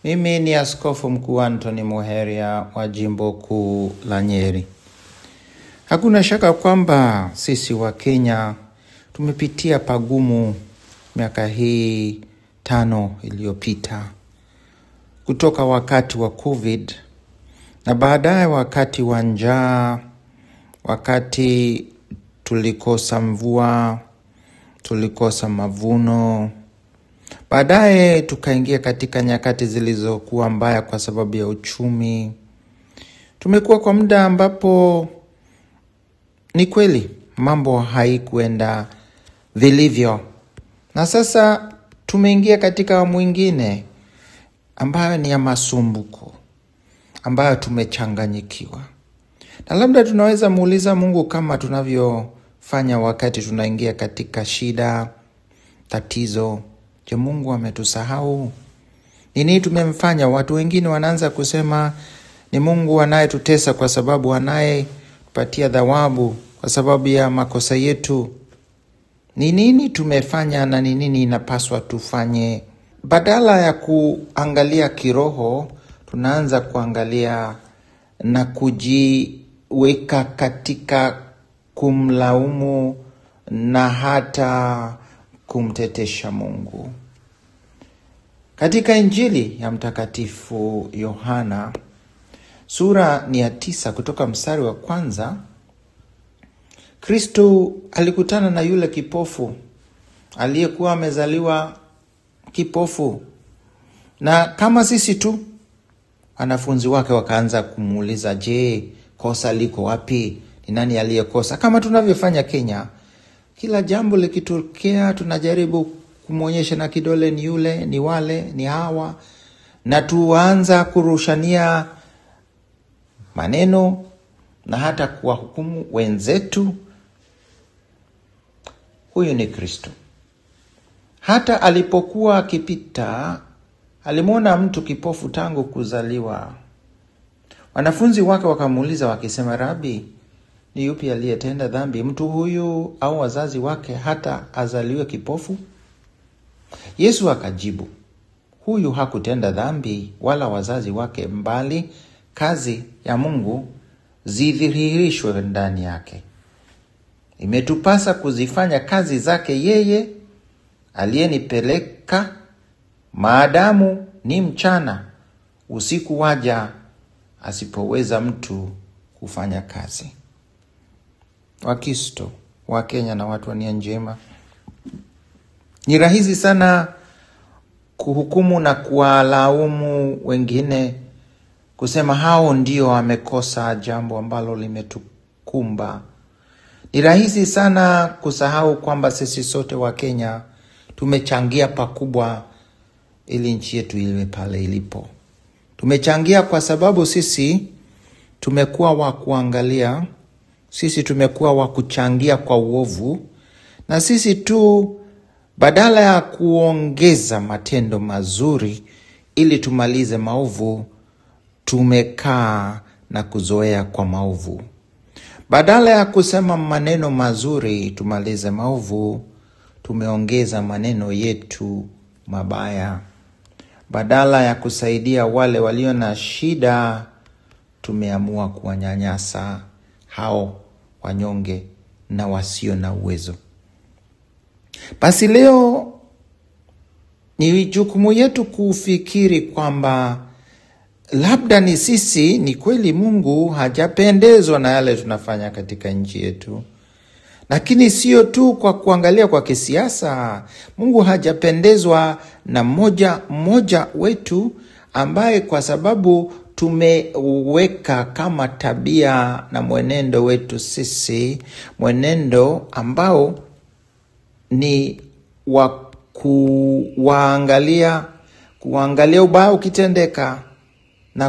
Mimi ni Askofu Mkuu Anthony Muheria wa Jimbo Kuu la Nyeri. Hakuna shaka kwamba sisi wa Kenya tumepitia pagumu miaka hii tano iliyopita, kutoka wakati wa COVID na baadaye wakati wa njaa, wakati tulikosa mvua, tulikosa mavuno Baadaye tukaingia katika nyakati zilizokuwa mbaya kwa sababu ya uchumi. Tumekuwa kwa muda ambapo ni kweli mambo haikuenda vilivyo, na sasa tumeingia katika awamu ingine ambayo ni ya masumbuko, ambayo tumechanganyikiwa, na labda tunaweza muuliza Mungu kama tunavyofanya wakati tunaingia katika shida, tatizo Je, Mungu ametusahau? Ni nini tumemfanya? Watu wengine wanaanza kusema ni Mungu anayetutesa kwa sababu anayepatia thawabu kwa sababu ya makosa yetu. Ni nini tumefanya na ni nini inapaswa tufanye? Badala ya kuangalia kiroho, tunaanza kuangalia na kujiweka katika kumlaumu na hata kumtetesha Mungu. Katika Injili ya Mtakatifu Yohana sura ni ya tisa kutoka mstari wa kwanza, Kristo alikutana na yule kipofu aliyekuwa amezaliwa kipofu, na kama sisi tu wanafunzi wake wakaanza kumuuliza, je, kosa liko wapi? Ni nani aliyekosa? Kama tunavyofanya Kenya kila jambo likitokea tunajaribu kumwonyesha na kidole, ni yule, ni wale, ni hawa, na tuanza kurushania maneno na hata kuwahukumu wenzetu. Huyu ni Kristo. Hata alipokuwa akipita, alimwona mtu kipofu tangu kuzaliwa. Wanafunzi wake wakamuuliza wakisema, Rabi, ni yupi aliyetenda dhambi, mtu huyu au wazazi wake, hata azaliwe kipofu? Yesu akajibu, huyu hakutenda dhambi, wala wazazi wake, mbali kazi ya Mungu zidhihirishwe ndani yake. Imetupasa kuzifanya kazi zake yeye aliyenipeleka, maadamu ni mchana; usiku waja asipoweza mtu kufanya kazi. Wakristo wa Kenya na watu wa nia njema, ni rahisi sana kuhukumu na kuwalaumu wengine, kusema hao ndio wamekosa jambo ambalo limetukumba. Ni rahisi sana kusahau kwamba sisi sote wa Kenya tumechangia pakubwa ili nchi yetu iwe pale ilipo. Tumechangia kwa sababu sisi tumekuwa wa kuangalia sisi tumekuwa wa kuchangia kwa uovu, na sisi tu, badala ya kuongeza matendo mazuri ili tumalize maovu, tumekaa na kuzoea kwa maovu. Badala ya kusema maneno mazuri tumalize maovu, tumeongeza maneno yetu mabaya. Badala ya kusaidia wale walio na shida, tumeamua kuwanyanyasa hao wanyonge na wasio na uwezo. Basi leo ni jukumu yetu kufikiri kwamba labda ni sisi, ni kweli Mungu hajapendezwa na yale tunafanya katika nchi yetu, lakini sio tu kwa kuangalia kwa kisiasa. Mungu hajapendezwa na mmoja mmoja wetu ambaye kwa sababu tumeweka kama tabia na mwenendo wetu sisi, mwenendo ambao ni wa kuwaangalia kuangalia ubaya ukitendeka na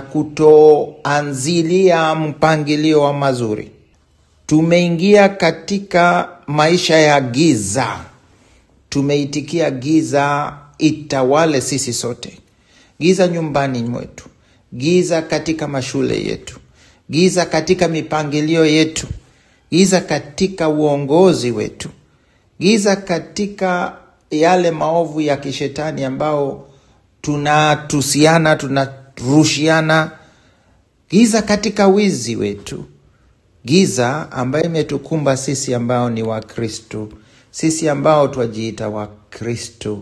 kutoanzilia mpangilio wa mazuri. Tumeingia katika maisha ya giza, tumeitikia giza itawale sisi sote, giza nyumbani mwetu giza katika mashule yetu, giza katika mipangilio yetu, giza katika uongozi wetu, giza katika yale maovu ya kishetani ambao tunatusiana, tunarushiana giza katika wizi wetu, giza ambayo imetukumba sisi ambao ni Wakristo, sisi ambao twajiita Wakristo.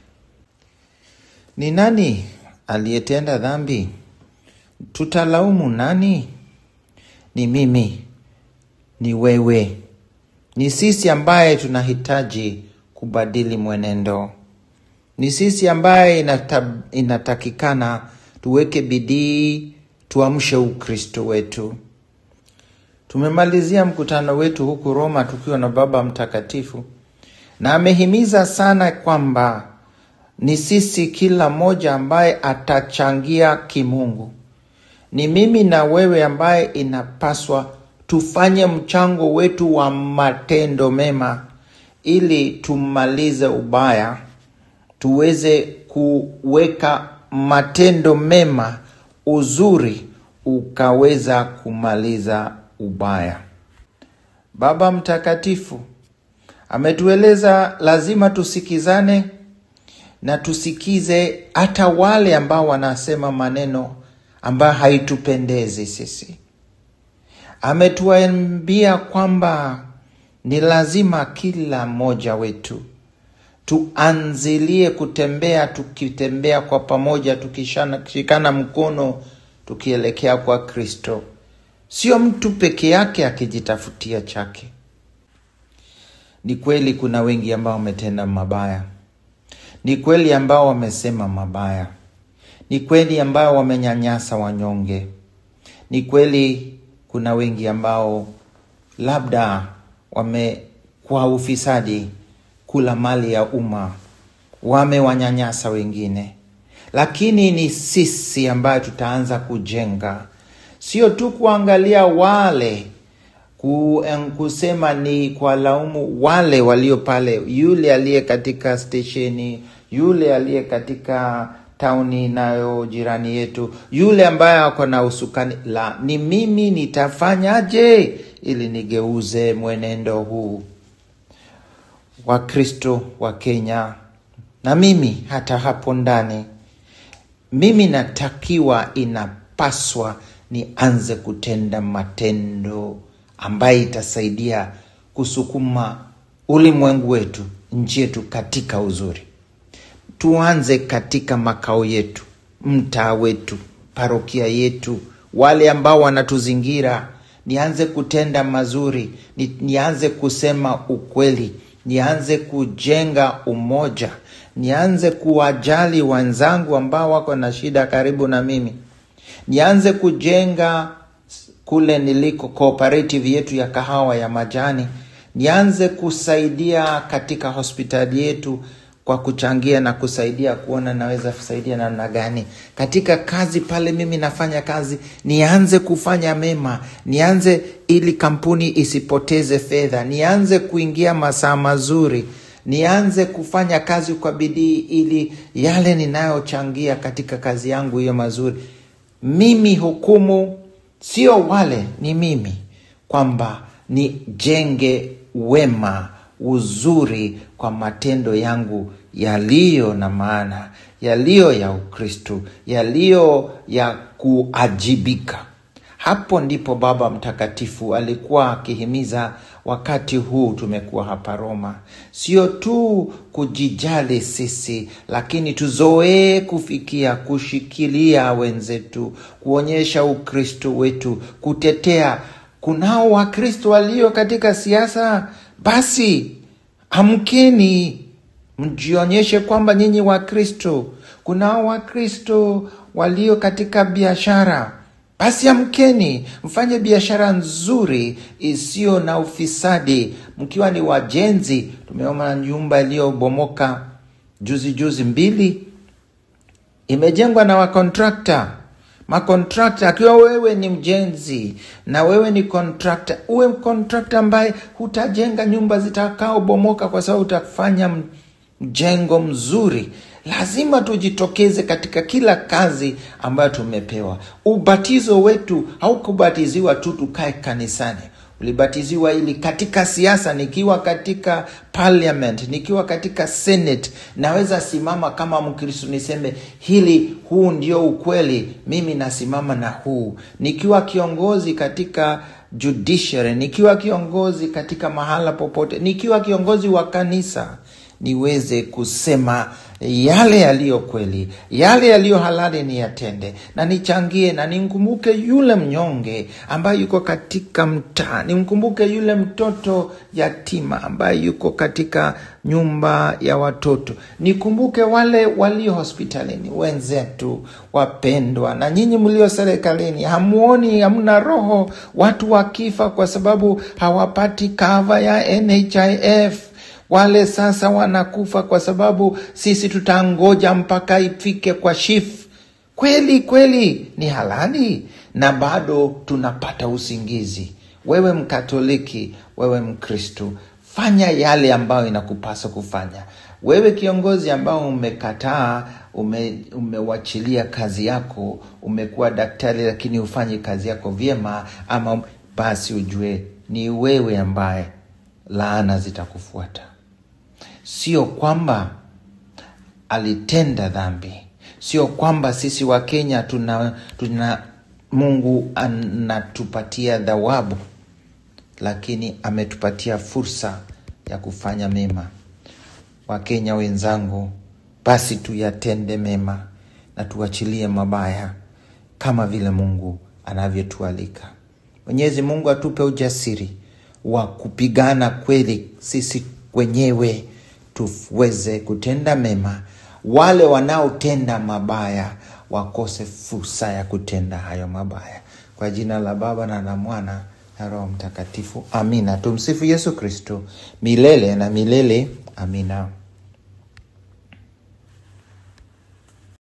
Ni nani aliyetenda dhambi? Tutalaumu nani? Ni mimi, ni wewe, ni sisi ambaye tunahitaji kubadili mwenendo. Ni sisi ambaye inata, inatakikana tuweke bidii, tuamshe Ukristo wetu. Tumemalizia mkutano wetu huku Roma tukiwa na Baba Mtakatifu, na amehimiza sana kwamba ni sisi kila mmoja ambaye atachangia kimungu. Ni mimi na wewe ambaye inapaswa tufanye mchango wetu wa matendo mema ili tumalize ubaya, tuweze kuweka matendo mema, uzuri ukaweza kumaliza ubaya. Baba Mtakatifu ametueleza lazima tusikizane na tusikize hata wale ambao wanasema maneno ambayo haitupendezi sisi. Ametuambia kwamba ni lazima kila mmoja wetu tuanzilie kutembea, tukitembea kwa pamoja, tukishikana mkono, tukielekea kwa Kristo, sio mtu peke yake akijitafutia chake. Ni kweli kuna wengi ambao wametenda mabaya, ni kweli ambao wamesema mabaya, ni kweli ambao wamenyanyasa wanyonge, ni kweli kuna wengi ambao labda wame kwa ufisadi kula mali ya umma, wamewanyanyasa wengine, lakini ni sisi ambayo tutaanza kujenga, sio tu kuangalia wale ku, kusema ni kwa laumu wale walio pale, yule aliye katika stesheni, yule aliye katika tauni nayo jirani yetu, yule ambaye ako na usukani. La, ni mimi nitafanyaje ili nigeuze mwenendo huu? Wakristo wa Kenya na mimi hata hapo ndani, mimi natakiwa, inapaswa nianze kutenda matendo ambaye itasaidia kusukuma ulimwengu wetu, nchi yetu katika uzuri. Tuanze katika makao yetu, mtaa wetu, parokia yetu, wale ambao wanatuzingira. Nianze kutenda mazuri, ni, nianze kusema ukweli, nianze kujenga umoja, nianze kuwajali wenzangu ambao wako na shida karibu na mimi, nianze kujenga kule niliko cooperative yetu ya kahawa ya majani, nianze kusaidia katika hospitali yetu kwa kuchangia na kusaidia kuona naweza kusaidia namna gani katika kazi pale mimi nafanya kazi, nianze kufanya mema, nianze ili kampuni isipoteze fedha, nianze kuingia masaa mazuri, nianze kufanya kazi kwa bidii ili yale ninayochangia katika kazi yangu hiyo mazuri, mimi hukumu sio wale, ni mimi, kwamba nijenge wema uzuri kwa matendo yangu yaliyo na maana, yaliyo ya Ukristo, yaliyo ya kuajibika. Hapo ndipo Baba Mtakatifu alikuwa akihimiza wakati huu tumekuwa hapa Roma, sio tu kujijali sisi, lakini tuzoee kufikia kushikilia wenzetu, kuonyesha Ukristo wetu, kutetea. Kunao Wakristo walio katika siasa, basi amkeni, mjionyeshe kwamba nyinyi Wakristo. Kunao Wakristo walio katika biashara basi amkeni mfanye biashara nzuri isiyo na ufisadi, mkiwa ni wajenzi. Tumeona nyumba iliyobomoka juzi juzi mbili, imejengwa na wakontrakta makontrakta. Akiwa wewe ni mjenzi na wewe ni kontrakta, uwe kontrakta ambaye hutajenga nyumba zitakaobomoka, kwa sababu utafanya mjengo mzuri. Lazima tujitokeze katika kila kazi ambayo tumepewa. Ubatizo wetu haukubatiziwa tu tukae kanisani. ulibatiziwa ili katika siasa, nikiwa katika parliament, nikiwa katika senate, naweza simama kama Mkristo niseme hili, huu ndio ukweli, mimi nasimama na huu. Nikiwa kiongozi katika judiciary, nikiwa kiongozi katika mahala popote, nikiwa kiongozi wa kanisa, niweze kusema yale yaliyo kweli, yale yaliyo halali ni yatende, na nichangie na nimkumbuke yule mnyonge ambaye yuko katika mtaa, nimkumbuke yule mtoto yatima ambaye yuko katika nyumba ya watoto, nikumbuke wale walio hospitalini, wenzetu wapendwa, na nyinyi mlio serikalini, hamuoni, hamna roho watu wakifa kwa sababu hawapati kava ya NHIF wale sasa wanakufa kwa sababu sisi tutangoja mpaka ifike kwa shif. Kweli kweli ni halali, na bado tunapata usingizi. Wewe Mkatoliki, wewe Mkristu, fanya yale ambayo inakupasa kufanya. Wewe kiongozi ambao umekataa, ume, umewachilia kazi yako, umekuwa daktari lakini hufanyi kazi yako vyema, ama basi ujue ni wewe ambaye laana zitakufuata. Sio kwamba alitenda dhambi, sio kwamba sisi wa Kenya tuna, tuna Mungu anatupatia thawabu, lakini ametupatia fursa ya kufanya mema. Wakenya wenzangu, basi tuyatende mema na tuachilie mabaya kama vile Mungu anavyotualika. Mwenyezi Mungu atupe ujasiri wa kupigana kweli sisi wenyewe tuweze kutenda mema, wale wanaotenda mabaya wakose fursa ya kutenda hayo mabaya. Kwa jina la Baba na la Mwana na Roho Mtakatifu, amina. Tumsifu Yesu Kristo milele na milele, amina.